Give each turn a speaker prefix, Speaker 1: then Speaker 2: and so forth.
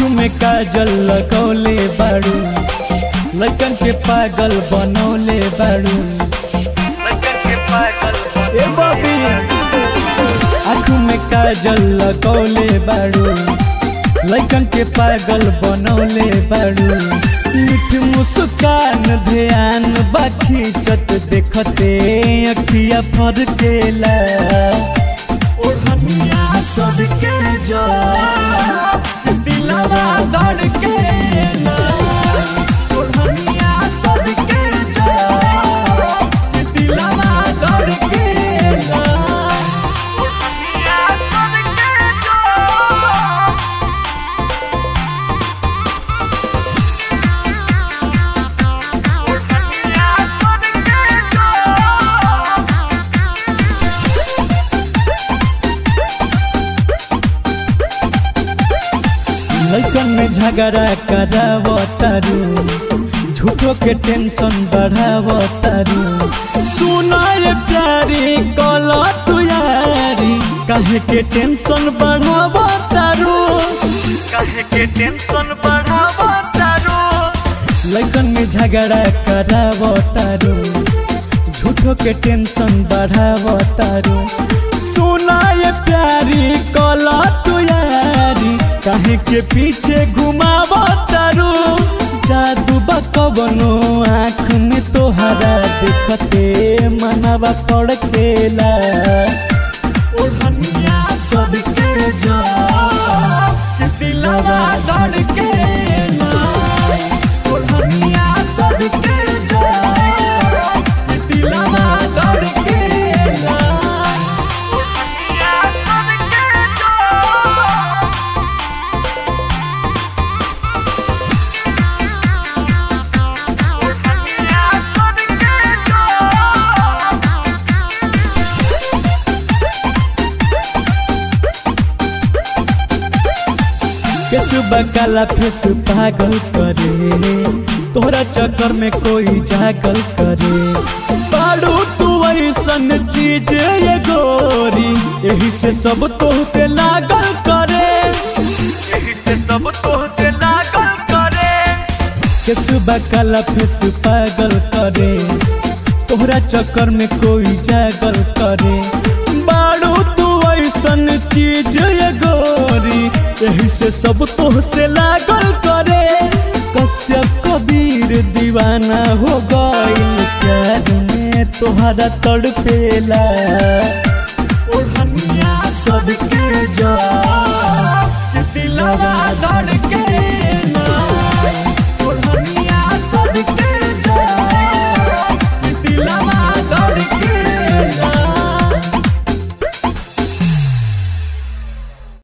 Speaker 1: आँखों में काजल लगौले बाड़ू लड़कन के पागल बनौले बाड़ू ए बबी आँखों में काजल लगौले बाड़ू लड़कन के पागल बनौले बाड़ू मीठ मुस्कान ध्यान बाखी चत देखते अखिया फर केला ओढ़निया सबके जा दिलवा धड़ के ना ओढ़निया सबके जा दिलवा धड़ के ना ओढ़निया सबके जा लड़कन में झगड़ा करावतारू झूठो के टेंशन बढ़ावतारू सुनाए प्यारी कल तू यारी काहे के टेंशन बढ़ावतारू काहे के टेंशन बढ़ावतारू लड़कन में झगड़ा करावतारू झूठो के टेंशन बढ़ावतारू सुनाए प्यारी कल तू यारी काहे के पीछे घुमावतारू जादू बकबनो आँख में तोहरा देखते मनवा पड़केला ओढ़निया सबके जा दिलवा धड़केला ओढ़निया सबके जा दिलवा धड़केला ओढ़निया सबके जा केसु बकाला फेस पागल करे तोहरा चक्कर में कोई जागल करे पाड़ू तू ऐसन चीज ये गोरी यही से सब तो से लागल करे यही से सब तो से लागल करे केसु बकाला फेस पागल करे तोहरा चक्कर में कोई जागल करे बाड़ू तू ऐसन चीज ये गोरी यही से सब तो से लागल करे कश्यप कबीर दीवाना हो गइल प्यार में तोहरा तड़पेला ओढ़निया सबके जा दिलवा धड़